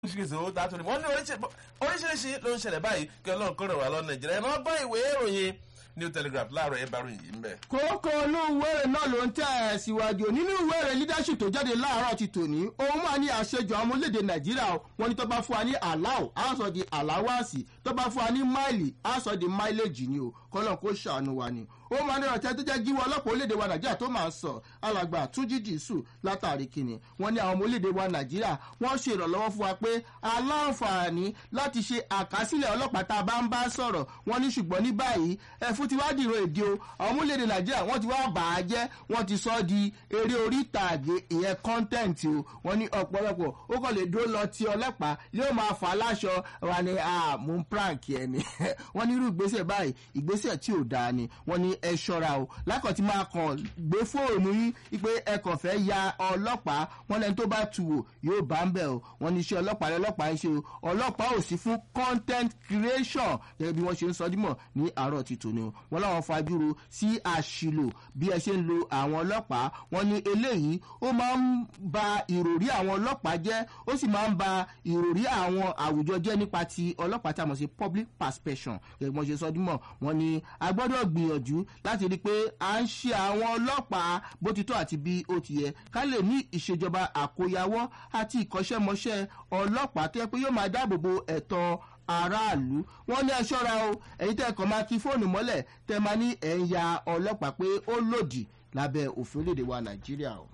oríṣiríṣi owó tá a tó ní wọ́n ní oríṣiríṣi ló ń ṣẹlẹ̀ báyìí kí ọlọ́run kó ràn wá lọ nàìjíríà ẹ̀ máa bá ìwé ìròyìn new telegraph láàárọ̀ ẹ̀ bá ròyìn yìí ń bẹ̀. kókó inú ìwéèrè náà ló ń tẹ̀ ẹ̀ síwájú nínú ìwéèrè leadership tó jáde láàárọ̀ ti tòní òun máa ní àṣejù àwọn ọmọlédè nàìjíríà wọn ni tó bá fún wa ní aláwọ̀ á sọ di aláwàsì tó bá fún wa ní máìlì á sọ di máìlèjì ni o kọ́lọ́n kó ṣàánú wa ni ó máa ní ọ̀tẹ́ tó jẹ́ gíwọ́ ọlọ́pàá orílẹ̀-èdè wa nàìjíríà tó máa ń sọ alàgbà túnjí dìísù látàrí kìnnì wọ́n ní àwọn ọmọ orílẹ̀-èdè wa nàìjíríà wọ́n ṣe ìrànlọ́wọ́ fún wa pé aláǹfààní láti ṣe àkásílẹ̀ ọlọ́pàá tá a bá ń bá sọ̀rọ̀ wọ́n ní ṣùgbọ́n ní báyìí ẹ̀fún ti wá dìrò èdè o àwọn ọmọ orílẹ̀-èdè nàìjíríà wọ́n ti wá bà á jẹ́ wọ́n ti sọ di eré orí ìtàgé ìyẹn kọ́ńtẹ́ǹtì o wọ́n ní ọ̀pọ̀lọpọ̀ ó kàn lè dúró lọ ti ọlọ́pàá yóò máa fà á láṣọ wa ni mú prank ẹni wọ́n ní irú ìgbésẹ̀ báyìí ìgbésẹ̀ tí ò dáa ni wọ́n ní ẹ ṣọ́ra o lákàn tí máa kàn gbé fóònù yín pé ẹ kàn fẹ́ ya ọlọ́pàá wọn lẹni tó bá tu wò yóò bá ń bẹ̀ o wọ́n ní iṣẹ́ ọlọ́pàá lọ́lọ́pàá ń ṣe o ọlọ́pàá ò sí fún content creation gẹ́gẹ́ bí wọ́n ṣe ń sọ dímọ̀ ní àárọ̀ ti tòní o wọ́n láwọn fajúro sí àṣìlò bí ẹ ṣe ń lo àwọn ọlọ́pàá wọ́n ní eléyìí ó máa ń ba ìròrí àwọn ọlọ́pàá jẹ́ ó sì máa ń ba ìròrí àwọn àwùjọ jẹ́ nípa ti ọlọ́pàá tá a mọ̀ sí public perception gẹ́gẹ́ bí wọ́n ṣe sọ dímọ̀ wọ́n ní a gbọ́dọ̀ gbìyànjú láti rí i pé à ń ṣe àwọn ọlọ́pàá bó ti tọ́ àti bí ó ti yẹ ká lè ní ìṣèjọba àkóyawọ́ àti ìkọ́ṣẹ́mọṣẹ́ ọlọ́pàá tó yẹ pé yóò máa dáàbò bo ẹ̀tọ́ aráàlú wọn ní ẹ ṣọ́ra o ẹ̀yin tẹ́ kàn máa kí fóònù mọ́lẹ̀ tẹ́ máa ní ẹ̀ ń ya ọlọ́pàá pé ó lòdì lábẹ́ òfin orílẹ̀-èdè wa nàìjíríà o.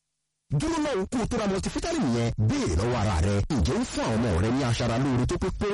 dúró náà kó o tó ra multivitamin yẹn béèrè lọ́wọ́ ara rẹ ǹjẹ́ ń fún àwọn ọmọ rẹ ní aṣara lóore tó pé pé